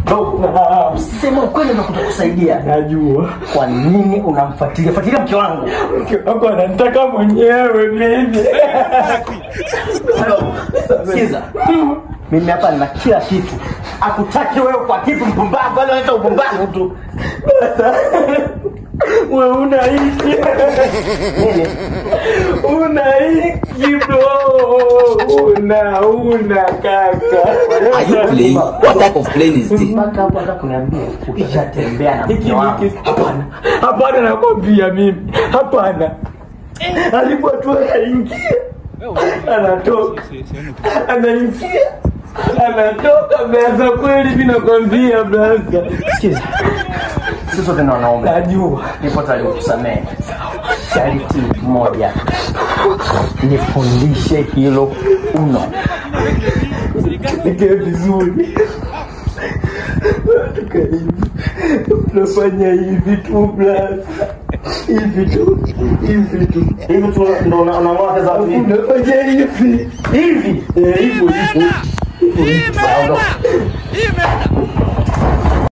Dogo, sema ukweli na kutokusaidia. Najua Kwa nini unamfuatilia? Fuatilia mke wangu. mke wako ananitaka mwenyewe mimi. Sikiza. Mimi hapa nina kila kitu. Akutaki wewe kwa kitu mpumbavu, wala unaita upumbavu tu. Sasa wewe una hiki Nini? una hiki bro, una una kaka. Are you playing? What type of plane is this? Mpaka hapo hata kuniambia ukishatembea na Hiki mke wangu. hiki hapana, hapana, nakwambia mimi hapana. Alipo tu anaingia anatoka, anaingia anatoka, blaza. Kweli mimi nakwambia blaza, Sikiza. Sisi sote ni wanaume. najua Nipo tayari kukusamehe. Sharti moja. Nifundishe hilo uno. nikae vizuri tuka hivi tunafanya hivi tu blaza, hivi tu hivi tu Hivi tu ndo una- unaamua kaza watu hivi. unafanya hivi Hivi. Eh, hivyo hivyo Sawa, ondoka.